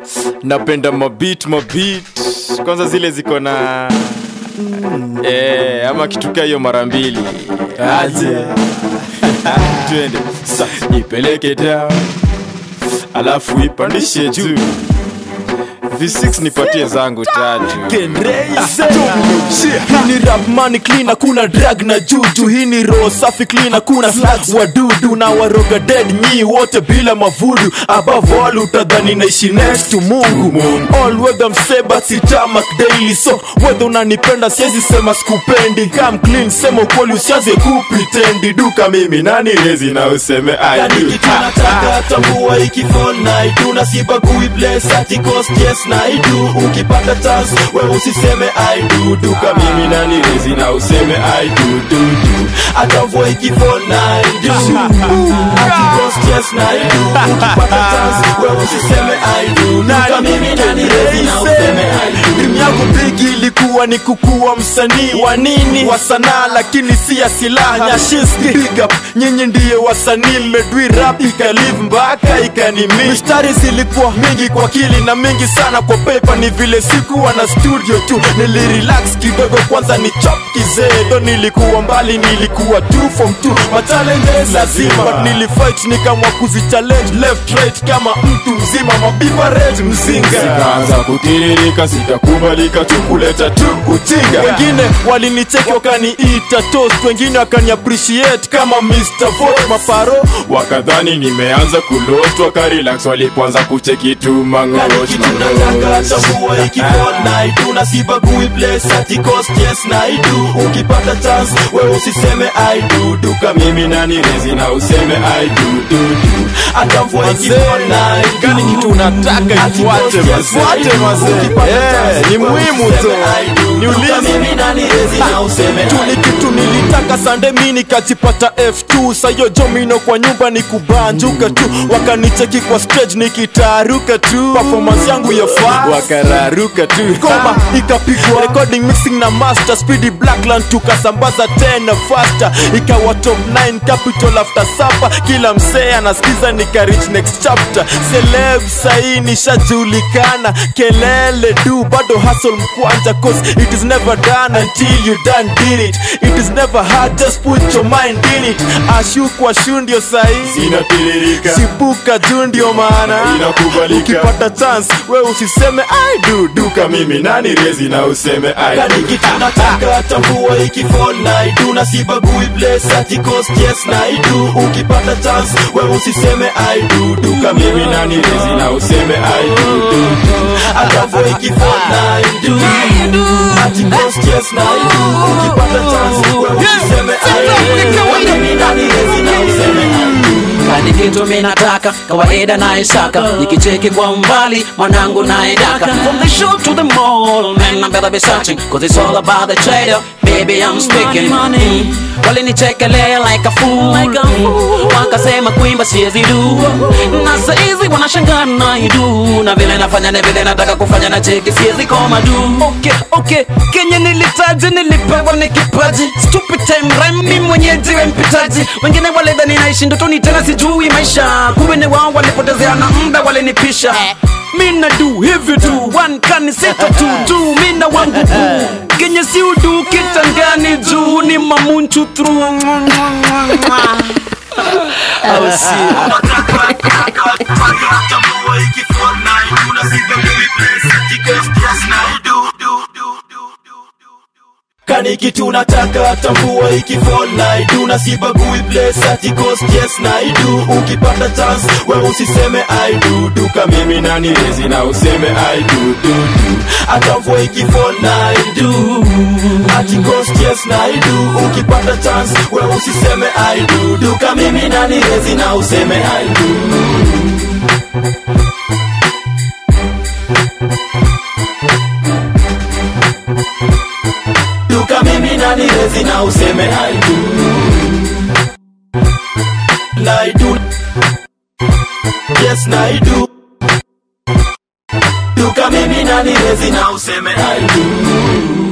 napenda mabit mabit kwanza zile ziko na eh, ama kituka hiyo mara mbili aje twende sa ipeleke down alafu ipandishe juu v6 nipatie zangu tatu hii ni rap money clean hakuna drag na juju hii ni roho safi clean hakuna slugs wadudu na waroga dead nyi wote bila mavudu above all utadhani naishi next to mungu all weather mseba sitamak daily so whether unanipenda siwezi sema skupendi kam clean sema ukweli usianze kupretendi duka mimi nani lezi na useme I Yani do. kitu nataka tambua ikifall na idu na sibagui place ati cost yes na idu ukipata chance wewe usiseme I do duka mimi na nani lezi na useme I do, do, do. atavua ikifall na idu ati cost yes na idu ukipata chance wewe usiseme I do duka mimi na nilezi na useme I do Dream yangu bigi ilikuwa ni kukuwa msanii wa nini wa sanaa lakini si ya silaha nyashiski big up nyinyi ndiye wasanii mmedwi rap ikalive mpaka ikanimi mistari zilikuwa mingi kwa kili na mingi sana kwa paper ni vile sikuwa na studio tu nilirelax kidogo kwanza ni chop kizee tho nilikuwa mbali nilikuwa tu from tu machallenges lazima but nilifight nikamwa kuzichallenge left right kama mtu mzima mabivaret mzinga Zikaanza kutiririka sitakubalika tu kuleta tu ujinga wengine walinicheki wakaniita toast wengine wakani appreciate kama Mr. Fort maparo wakadhani nimeanza kulotwa karelax walipoanza kucheki tu mangorosh tambua ikifall na idu na sibagui place ati cost yes na idu ukipata chance wewe usiseme I do duka mimi nani lezi na useme I do, do, do. atavua ikifall na idu Kani kitu unataka Ati ifuate cost yes mazee. na idu. mazee. Ukipata Eh, chance, ni wewe muhimu usiseme tu. I do. Niulize. Duka mimi nani lezi na useme tu ni kitu nilitaka sande mi nikajipata f2 sayo jomino kwa nyumba ni kubanjuka tu wakanicheki kwa stage nikitaruka tu performance yangu ya fast wakararuka tu ngoma ikapigwa recording mixing na master speedy blackland tukasambaza tena faster ikawa top 9 capital after supper kila msee anasikiza nika reach next chapter celeb sahii nishajulikana kelele du bado hustle mkwanja cause it is never done until you done did it it is never hard just put your mind in it ashu kwa shu ndio sahii inatiririka chipuka juu ndio maana Inakubalika. ukipata chance we usiseme I do duka mimi nani lezi na useme I do. Kani kitu nataka tambua ikifall na idu na sibagui place ati cost yes na idu ukipata chance we usiseme I do duka mimi nani lezi na useme I do, do, do. atavua ikifall na idu ati cost yes na idu ukipata chance we usiseme I do duka mimi nani lezi na useme I do kani kitu minataka kawaida naisaka nikicheki kwa mbali mwanangu naidaka from the show to the mall man I better be searching cause it's all about the trader baby I'm speaking money walinichekelea like a fool wakasema kuimba siwezi du na saizi wanashangaa naidu na vile nafanya na vile nataka kufanya na cheki siwezi koma du okay, okay. kenye nilitaji nilipewa ni kipaji stupid time rhyme mi mwenyeji we mpitaji wengine walidhani naishi ndotoni tena sijui maisha kumbe ni wao walipotezea na muda walinipisha mina du hivi tu one kani sita tu tu mina wangu buu kenye si udu kitangani juu ni mamunchu through au si kani kitu nataka tambua ikifall na idu na sibagui place ati cost yes na idu ukipata chance we usiseme I do duka mimi nani lezi na useme I do, do, do. atavua ikifall na idu ati cost yes na idu ukipata chance we usiseme I do duka mimi nani lezi na useme I do duka mimi nani lezi na useme I do na I do yes na I do duka mimi nani lezi na useme I do